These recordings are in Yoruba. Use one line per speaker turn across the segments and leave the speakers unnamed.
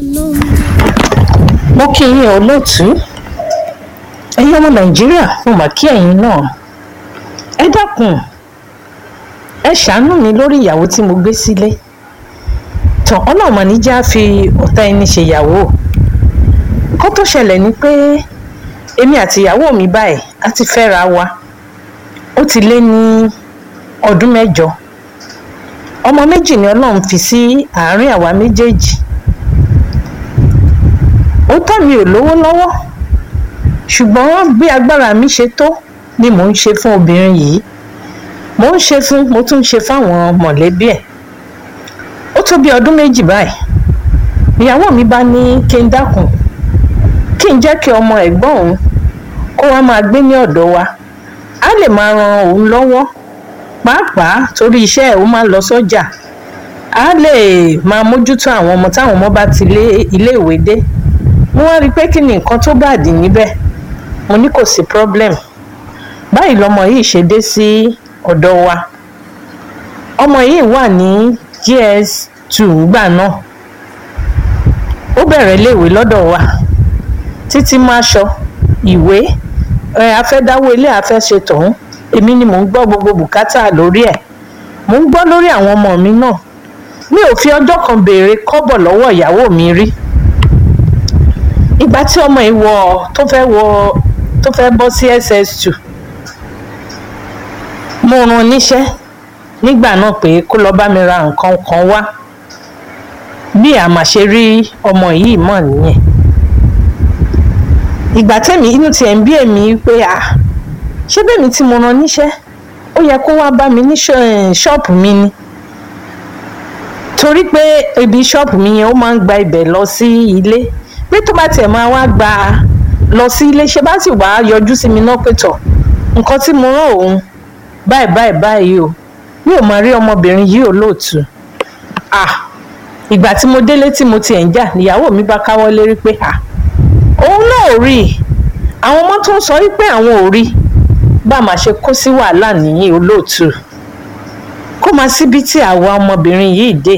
mo kí yín olóòtú ẹ̀yin ọmọ nàìjíríà mo mà kí ẹ̀yin náà ẹ dákun ẹ ṣàánú mi lórí ìyàwó tí mo gbé sílé tán ọlọ́run àníjà fi ọ̀tá ẹni ṣèyàwó kó tó ṣẹlẹ̀ ni pé èmi àti ìyàwó mi báyìí a ti fẹ́ra wa ó ti lé ní ọdún mẹ́jọ ọmọ méjì ni ọlọ́run fi sí àárín àwa méjèèjì ó tọ́ mi ò lówó lọ́wọ́ ṣùgbọ́n bí agbára mi ṣe tó ni mò ń ṣe fún obìnrin yìí mò ń ṣe fún mo tún ń ṣe fáwọn mọ̀lẹ́bí ẹ̀ ó tó bí ọdún méjì báyìí ìyàwó mi bá ní kí n dákun kí n jẹ́ kí ọmọ ẹ̀gbọ́n òun kó wá máa gbé ní ọ̀dọ̀ wa á lè máa ran òun lọ́wọ́ pàápàá torí iṣẹ́ ẹ̀ ó máa ń lọ sọ́jà á lè máa mójútó àwọn ọmọ táwọn ọmọ bá ti lé iléèwé dé mo wá rí i pé kí ni nǹkan tó bá dì níbẹ̀ mo ní kò sí problem báyìí lọmọ yìí ṣe dé sí ọ̀dọ̀ wa ọmọ yìí wà ní gs two gbà náà ó bẹ̀rẹ̀ léèwé lọ́dọ̀ wa títí máa ṣọ ìwé ẹ afẹ́dáwó ilé afẹ́ṣe tọ̀hún èmi ni mò ń gbọ́ gbogbo bùkátà lórí ẹ̀ mò ń gbọ́ lórí àwọn ọmọ mi náà mi ò fi ọjọ́ kan béèrè kọ́bọ̀ lọ́wọ́ ìyàwó mi rí ìgbà tí ọmọ yìí wọ tó fẹ́ wọ tó fẹ́ bọ́ sí ss2 mo rán níṣẹ́ nígbà náà pé kó lọ bá mi ra nǹkan kan wá bí àmàṣe rí ọmọ yìí mọ̀ nìyẹn ìgbà tẹ́mi inú tiẹ̀ ń bí èmi pé à ṣé bẹ́ẹ̀mi tí mo rán níṣẹ́ ó yẹ kó wá bá mi ní ṣọ́ọ̀pù mi ni torí pé ibi ṣọ́ọ̀pù mi yẹn ó máa ń gba ibẹ̀ lọ sí ilé pé tó bá tiẹ̀ máa wá gba lọ sí ilé ṣe bá sì wá yọjú sí mi náà pé tọ̀ nǹkan tí mo rán òun báyìí báyìí báyìí o mi ò máa rí ọmọbìnrin yìí ò lóòtú à ìgbà tí mo délé tí mo tiẹ̀ ń jà níyàwó mi bá káwọ́ lérí pé à òun náà ò rí i àwọn ọmọ tó ń sọ wípé àwọn ò rí i bá a máa ṣe kó sí wàhálà nìyí olóòtú kó máa síbi tí àwa ọmọbìnrin yìí dé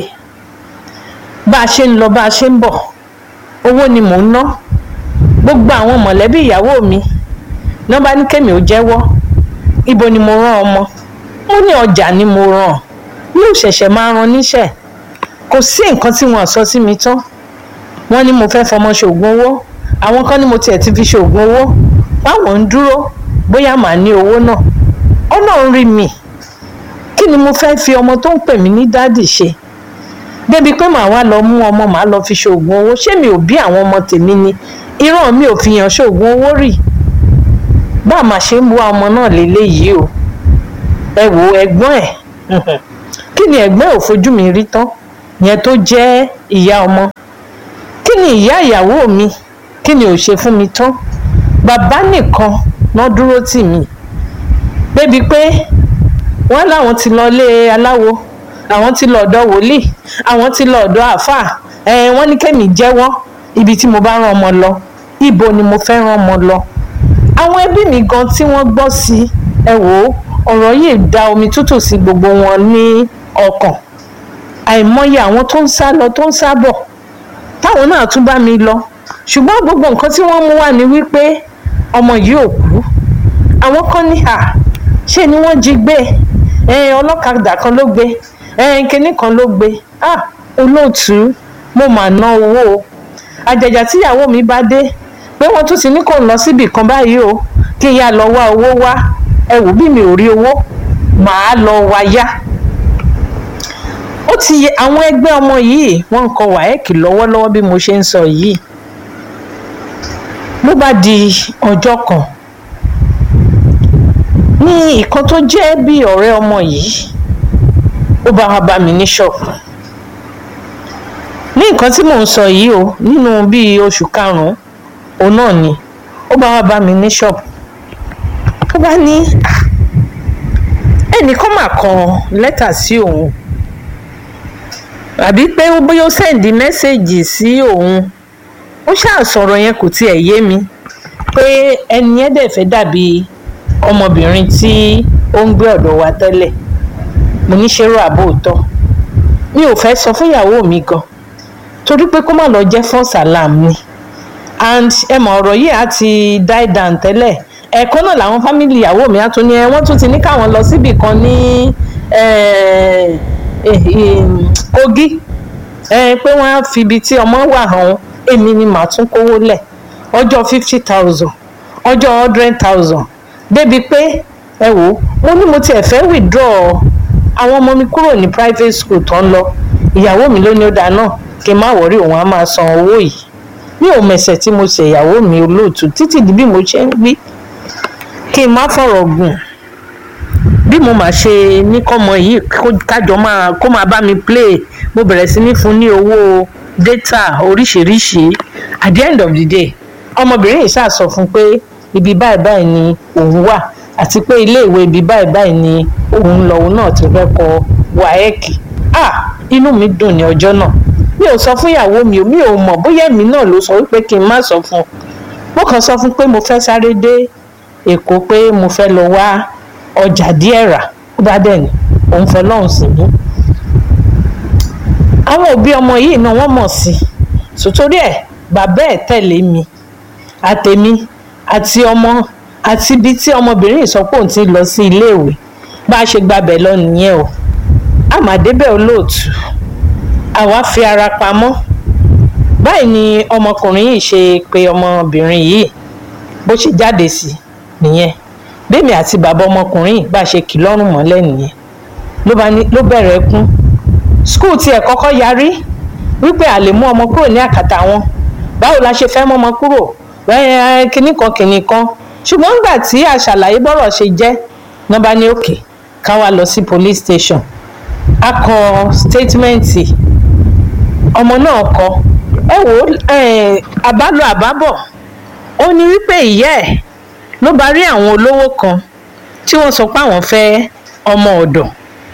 bá a ṣe ń lọ bá a ṣe ń bọ̀ owó ni mò ń ná gbogbo àwọn mọ̀lẹ́bí ìyàwó mi náà bá ní kémi ò jẹ́wọ́ ibo ni mo rán ọmọ mo ní ọjà ni mo rán mi ò ṣẹ̀ṣẹ̀ máa ran níṣẹ́ kò sí nǹkan tí wọ́n sọ sí mi tán wọ́n ní mo fẹ́ fọmọ ṣoògùn owó àwọn kan ní mo tiẹ̀ ti fi ṣoògùn owó báwọn ń dúró bóyá màá ní owó náà ọlọ́run rí mi kí ni mo fẹ́ fi ọmọ tó ń pè mí ní dádì ṣe débi pé màá wá lọ mú ọmọ màá lọ fi ṣoògùn owó ṣé mi ò bí àwọn ọmọ tèmi ni ìran mi ò fi hàn ṣoògùn owó rì bá a máa ṣe ń wá ọmọ náà léléyìí o ẹ wo ẹ̀gbọ́n ẹ̀ kí ni ẹ̀gbọ́n ò fojú mi rí tán yẹn tó jẹ́ ìyá ọmọ kí ni ìyá ìyàwó mi kí ni ò ṣe fún mi tán bàbá nìkan náà dúró tì mí débi pé wọ́n láwọn ti lọ lé aláwo àwọn ti lọ ọ̀dọ̀ wòlíì àwọn ti lọ ọ̀dọ̀ àáfàá ẹ wọ́n ní kémi jẹ́wọ́ ibi tí mo bá rán ọmọ lọ ibo ni mo fẹ́ rán ọmọ lọ àwọn ẹbí mi gan tí wọ́n gbọ́ sí ẹ wò ó ọ̀rọ̀ yìí da omi tútù sí gbogbo wọn ní ọkàn àìmọye àwọn tó ń sá lọ tó ń sá bọ̀ táwọn náà tún bá mi lọ ṣùgbọ́n gbogbo nǹkan tí wọ́n mú wá ni wípé ọmọ yìí ò kú àwọn kan ní à ṣé ni wọ́n jí gbé ọlọ́kadà kan ló gbé kinní kan ló gbé ah olóòtú mo mà ná owó àjàjà tíyàwó mi bá dé pé wọ́n tún ti ní kò ń lọ síbì kan báyìí o kí n yá lọ wá owó wá ẹ wò bí mi ò rí owó màá lọ wá yá ó ti yẹ àwọn ẹgbẹ́ ọmọ yìí wọ́n ń kọ wáẹ́ẹ̀kì lọ́wọ́lọ́wọ́ bí mo ṣe ń sọ yìí ló bá di ọjọ́ kan ní ìkan tó jẹ́ bí ọ̀rẹ́ ọmọ yìí ó bá wá bá mi ní ṣọ́ọ̀bù ní nǹkan tí mò ń sọ yìí o nínú bíi oṣù karùn-ún òun náà ni ó bá wá bá mi ní ṣọ́ọ̀bù ó bá ní ẹnìkan mà kọ lẹ́tà sí òun àbí pé bóyá ó sẹ́ǹdì mẹ́sẹ̀gì sí òun ó ṣáà sọ̀rọ̀ yẹn kò tiẹ̀ yé mi pé ẹni yẹn dẹ̀ fẹ́ dàbí ọmọbìnrin tí ó ń gbé ọ̀dọ̀ wa tẹ́lẹ̀ mo ní ṣerú àbò òótọ́ mi ò fẹ́ sọ fún ìyàwó mi gan torí pé kó má lọ jẹ́ false alarm ni and ẹ mọ̀ ọ̀rọ̀ yìí á ti die down tẹ́lẹ̀ ẹ̀ẹ̀kan náà làwọn fámìlì ìyàwó mi á tún ní ẹ wọ́n tún ti ní káwọn lọ síbì kan ní Kogi pé wọ́n á fi ibi tí ọmọ wà hàn èmi ni màá tún kówó lẹ̀ ọjọ́ fifty thousand ọjọ́ hundred thousand débi pé ẹ wò ó mo ní mo tiẹ̀ fẹ́ withdraw àwọn ọmọ mi kúrò ní private school tó ń lọ ìyàwó mi ló ní ó dáa náà kí n má wọrí òun á máa san owó yìí mi ò mẹsẹ̀ tí mo ṣe ìyàwó mi olóòtú títí di bí mo ṣe ń gbé kí n má fọ̀rọ̀ gùn bí mo máa ṣe ní kọ́mọ yìí kájọ máa kó máa bá mi play mo bẹ̀rẹ̀ sí ní fún ní owó data oríṣiríṣi at the end of the day ọmọbìnrin yìí ṣáà sọ fún pé ibi báyìí báyìí ni òun wà àti pé iléèwé ibi báyìí báyìí ni òun lọ òun náà ti fẹ́ kọ wáẹ́ẹ̀kì ah inú mi dùn ní ọjọ́ náà mi ò sọ fún ìyàwó mi mi ò mọ̀ bóyá èmi náà ló sọ wípé kí n má sọ fún un mo kàn sọ fún pé mo fẹ́ sáré dé èkó pé mo fẹ́ lọ wá ọjà díẹ̀ rà ó bá dẹ̀ ní òun fọlọ́run sí mi àwọn òbí ọmọ yìí náà wọ́n mọ̀ sí i sòtórí ẹ̀ bàbá ẹ̀ tẹ̀lé mi àtèmi àti ọmọ àti ibi tí ọmọbìnrin ìsọpọ̀ ti lọ sí iléèwé bá a ṣe gbabẹ̀ lọ nìyẹn o àmàdébẹ̀ olóòtú àwa fi ara pamọ́ báyìí ni ọmọkùnrin yìí ṣe pé ọmọbìnrin yìí bó ṣe jáde sí nìyẹn bẹ́ẹ̀mi àti bàbá ọmọkùnrin yìí bá a ṣe kì lọ́rùn mọ́lẹ̀ nìyẹn ló bẹ̀rẹ̀ ẹkún skul tiẹ̀ kọ́kọ́ yarí wípé a lè mú ọmọ kúrò ní àkàtà wọn báwo la ṣe fẹ́ mú ọmọ kúrò kínní kan kínní kan ṣùgbọ́n nígbà tí a ṣàlàyé bọ́rọ̀ ṣe jẹ́ nọ́ba ní òkè ká wá lọ sí police station a kọ statementi ọmọ náà kọ ẹ wò àbálò àbábọ̀ ó ní wípé ìyá ẹ̀ ló bá rí àwọn olówó kan tí wọ́n sọ pé àwọn fẹ́ ọmọ ọ̀dọ̀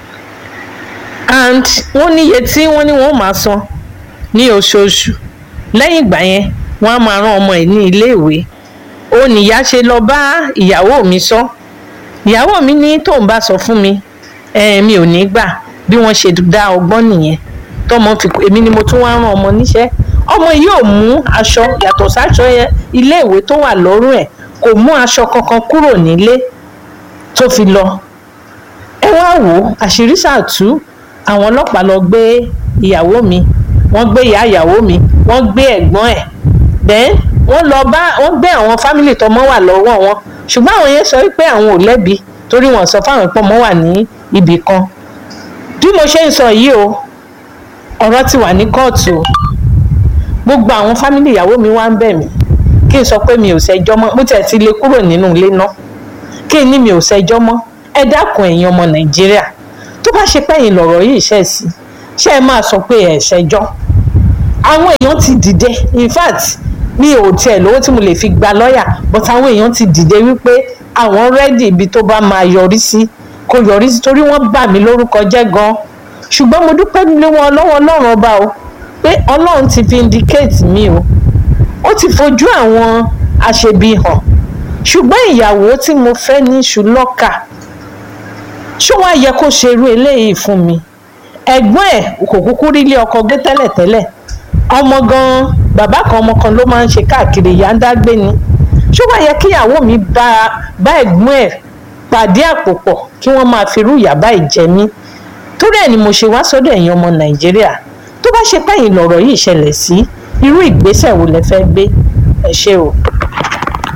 and wọ́n níye tí wọ́n ní wọ́n máa san ní oṣooṣù lẹ́yìn ìgbà yẹn wọ́n á máa rán ọmọ ẹ̀ ní iléèwé ó níyà ṣe lọ bá ìyàwó mi sọ ìyàwó mi ní tóun bá sọ fún mi mi ò ní gbà bí wọ́n ṣe dá ọgbọ́n nìyẹn tọmọ fi èmi ni mo tún wá rán ọmọ níṣẹ́ ọmọ yìí ò mú aṣọ yàtọ̀ sáṣọ iléèwé tó wà lọ́rùn ẹ̀ kò mú aṣọ kankan kúrò nílé tó fi lọ ẹ wá wò ó àṣírí ṣàtú àwọn ọlọ́pàá lọ gbé ìyàwó mi wọ́n gbé ìyá ìyàwó mi wọ́n gbé ẹ̀gbọ́n ẹ̀ then wọ́n lọ bá wọ́n gbé àwọn fámìlì tọmọ wà lọ́wọ́ wọn ṣùgbọ́n àwọn yẹn sọ pé àwọn ò lẹ́bi torí wọ́n sọ fáwọn ìpọ́nmọ́ wà ní ibì kan bí mo ṣe ń sọ yìí o ọ̀rọ̀ ti wà ní kóòtù o gbogbo àwọn fámìlì ìyàwó mi wá ń bẹ̀ mí kí n sọ pé mi ò ṣẹjọ́ mọ́ mo tiẹ̀ ti lè kúrò nínú ilé náà kí n ní mi ò ṣẹjọ́ mọ́ ẹ dákun ẹ̀yin ọmọ nàìjíríà tó bá ṣe pẹ́yìn lọ̀rọ̀ yìí ṣẹ̀ sí ṣé ẹ máa sọ pé ẹ̀ ṣẹjọ́ àwọn èèyàn ti dìde in fact mi ò tiẹ̀ lówó tí mo lè fi gba lọ́ọ̀yà but àwọn èèyàn ti dìde wípé àwọn rẹ́dì ibi tó bá máa yọrí sí kó yọrí sí torí wọ́n bà mí lórúkọ jẹ́ gan-an ṣùgbọ́n mo dúpẹ́ lé wọn lọ́wọ́ ọlọ́run ọba o pé ọlọ́run ti vindicate mi o ó ti fojú àwọn aṣebi hàn ṣùgbọ́n ìyàwó tí mo fẹ́ ní ṣùlọ́kà ṣó wàá yẹ kó ṣe irú eléyìí fún mi ẹ̀gbọ́n ẹ̀ kò kúkú rí ilé ọkọ gbé tẹ́lẹ̀tẹ́lẹ̀ ọmọ gan-an bàbá kan ọmọ kan ló máa ń ṣe káàkiri ìyá ń dágbé ni ṣó wàá yẹ kíyàwó mi bá bá ẹ̀gbọ́n ẹ̀ pàdé àpò pọ̀ kí wọ́n máa fi irú ìyà báyìí jẹ mí torí ẹ̀ ni mo ṣe wá sọ́dọ̀ ẹ̀yin ọmọ nàìjíríà tó bá ṣe pẹ́yìn lọ̀rọ̀ yìí ṣẹlẹ̀ sí irú ìgbésẹ̀ wo lẹ fẹ́ gbé ẹ ṣé o.